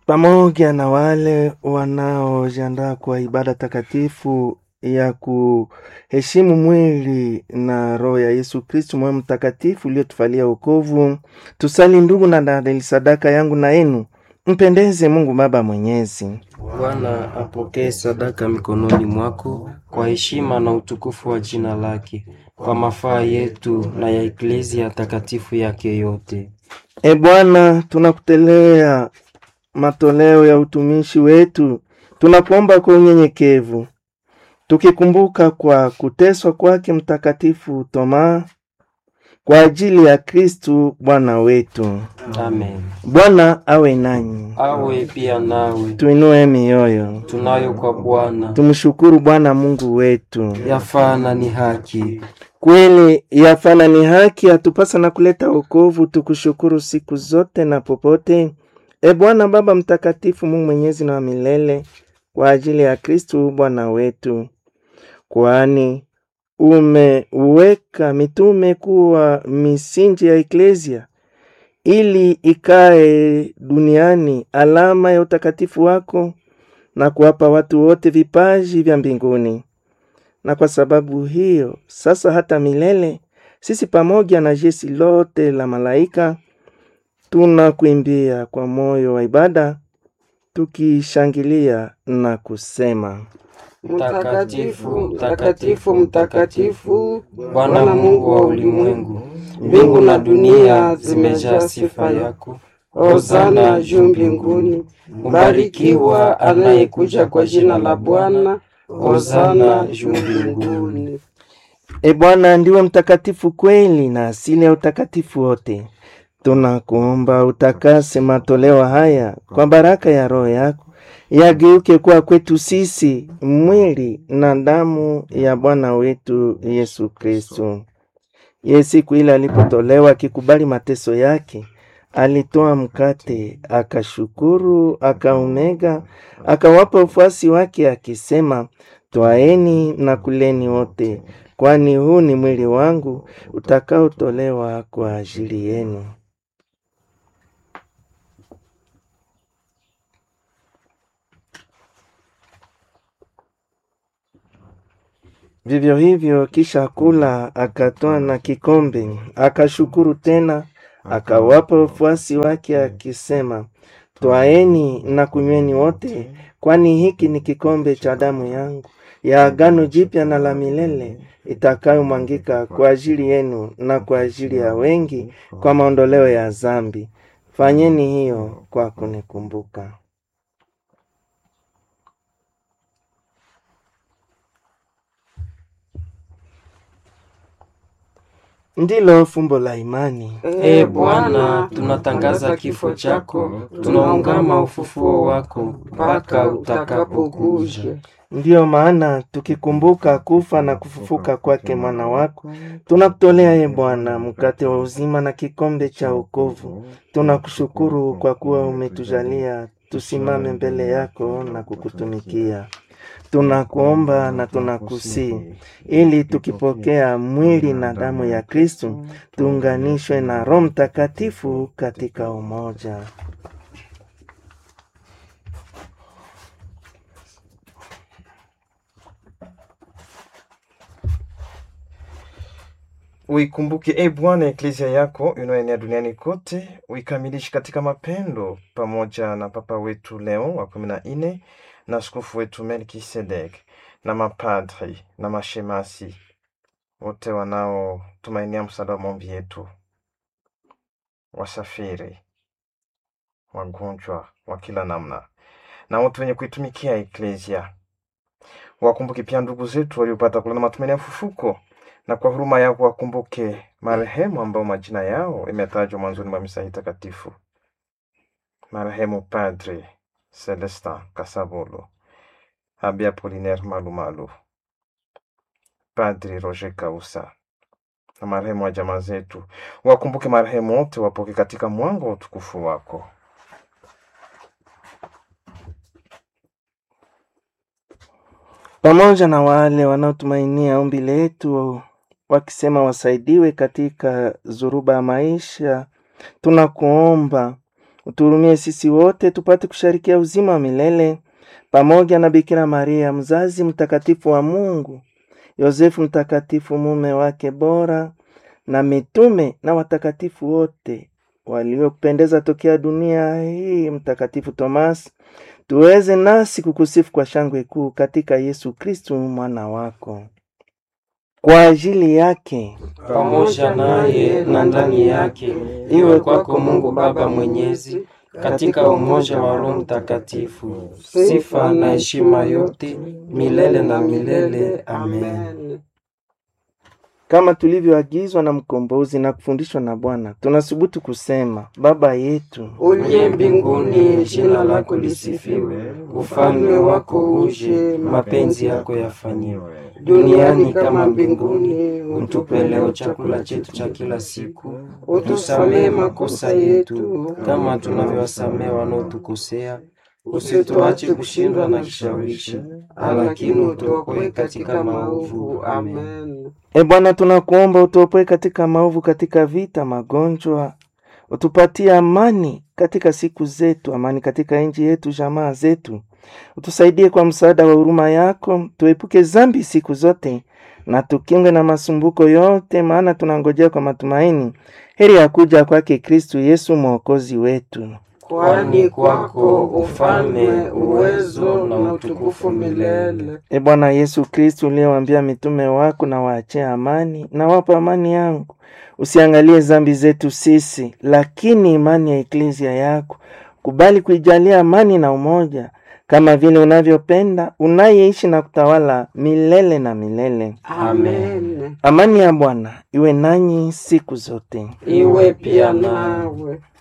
pamoja na wale wanaojiandaa kwa ibada takatifu ya kuheshimu mwili na roho ya Yesu Kristu, moyo mtakatifu uliotufalia wokovu, tusali ndugu na dada, sadaka yangu na yenu mpendeze Mungu Baba Mwenyezi. Bwana apokee sadaka mikononi mwako kwa heshima na utukufu wa jina lake, kwa mafaa yetu na ya eklezia takatifu yake yote. E Bwana, tunakutolea matoleo ya utumishi wetu, tunakuomba kwa unyenyekevu, tukikumbuka kwa kuteswa kwake Mtakatifu Toma kwa ajili ya Kristu Bwana wetu. Amen. Bwana awe nanyi, Awe pia nawe, tuinue mioyo, tunayo kwa Bwana tumshukuru Bwana Mungu wetu. yafaa na ni haki. Kweli yafana ni haki, atupasa na kuleta wokovu, tukushukuru siku zote na popote. E Bwana Baba Mtakatifu, Mungu mwenyezi na wa milele, kwa ajili ya Kristu Bwana wetu, kwani umeweka mitume kuwa misingi ya eklezia ili ikae duniani alama ya utakatifu wako na kuwapa watu wote vipaji vya mbinguni. Na kwa sababu hiyo sasa hata milele sisi pamoja na jeshi lote la malaika tunakuimbia kwa moyo wa ibada tukishangilia na kusema: Mtakatifu, mtakatifu, mtakatifu, Bwana Mungu wa ulimwengu, mbingu na dunia zimejaa sifa yako. Hosana juu mbinguni, mbarikiwa anayekuja kwa jina la Bwana. Hosana juu mbinguni. E Bwana, ndiwe mtakatifu kweli na asili ya utakatifu wote. Tunakuomba utakase matoleo haya kwa baraka ya Roho yako, yageuke kuwa kwetu sisi mwili na damu ya Bwana wetu Yesu Kristu. Ye siku ile alipotolewa akikubali mateso yake, alitoa mkate, akashukuru, akaumega, akawapa wafuasi wake akisema, Twaeni na kuleni wote, kwani huu ni mwili wangu utakaotolewa kwa ajili yenu. Vivyo hivyo, kisha kula, akatoa na kikombe, akashukuru tena, akawapa wafuasi wake akisema, Twaeni na kunyweni wote, kwani hiki ni kikombe cha damu yangu ya agano jipya na la milele itakayomwangika kwa ajili yenu na kwa ajili ya wengi kwa maondoleo ya dhambi. Fanyeni hiyo kwa kunikumbuka. Ndilo fumbo la imani. E Bwana, tunatangaza kifo chako, tunaungama ufufuo wako mpaka utakapokuja. Ndiyo maana tukikumbuka kufa na kufufuka kwake mwana wako, tunakutolea ye Bwana mkate wa uzima na kikombe cha wokovu. Tunakushukuru kwa kuwa umetujalia tusimame mbele yako na kukutumikia. Tunakuomba na tunakusii ili tukipokea mwili na damu ya Kristu tuunganishwe na Roho Mtakatifu katika umoja. Uikumbuke e Bwana eklezia yako inayoenea duniani kote, uikamilishe katika mapendo, pamoja na Papa wetu Leo wa kumi na nne na askofu wetu Melkisedek na mapadri na mashemasi wote wanaotumainia msaada wa maombi yetu, wasafiri, wagonjwa wa kila namna na wote wenye kuitumikia eklezia. Wakumbuke pia ndugu zetu waliopata kulana matumaini ya ufufuko na kwa huruma yako wakumbuke marehemu ambao majina yao imetajwa mwanzoni mwa misa hii takatifu: marehemu Padre Celestin Kasabolo, Abbé Apollinaire Malumalu, Padri Roger Kausa na marehemu wa jamaa zetu. Wakumbuke marehemu wote, wapoke katika mwanga wa utukufu wako. pamoja na wale wanaotumainia ombi letu wakisema wasaidiwe katika zuruba ya maisha, tunakuomba uturumie sisi wote tupate kusharikia uzima wa milele pamoja na Bikira Maria mzazi mtakatifu wa Mungu, Yosefu mtakatifu mume wake bora, na mitume na watakatifu wote waliopendeza tokea dunia hii, Mtakatifu Tomasi, tuweze nasi kukusifu kwa shangwe kuu katika Yesu Kristu mwana wako. Kwa ajili yake pamoja naye na ndani yake, iwe kwako Mungu Baba Mwenyezi, katika umoja wa Roho Mtakatifu, sifa na heshima yote milele na milele. Amen. kama tulivyoagizwa na mkombozi na kufundishwa na Bwana, tunasubutu kusema: Baba yetu Uliye mbinguni, jina lako lisifiwe, ufalme wako uje, mapenzi yako yafanyiwe duniani kama mbinguni. Utupe leo chakula chetu cha kila siku, utusamehe makosa yetu kama tunavyowasamehe wanaotukosea, usituache kushindwa na kishawishi, lakini utuokoe katika maovu. Amen. E Bwana, tunakuomba utuopoe katika maovu, katika vita, magonjwa, utupatie amani katika siku zetu, amani katika nchi yetu, jamaa zetu, utusaidie kwa msaada wa huruma yako, tuepuke zambi siku zote na tukingwe na masumbuko yote, maana tunangojea kwa matumaini heri ya kuja kwake Kristu Yesu mwokozi wetu. Kwani kwako ufalme, uwezo na utukufu milele. E Bwana Yesu Kristu, uliyewaambia mitume wako, na waachie amani, na wapa amani yangu, usiangalie zambi zetu sisi, lakini imani ya eklezia yako. Kubali kuijalia amani na umoja, kama vile unavyopenda, unayeishi na kutawala milele na milele. Amen. Amani ya Bwana iwe nanyi siku zote. Iwe pia nawe.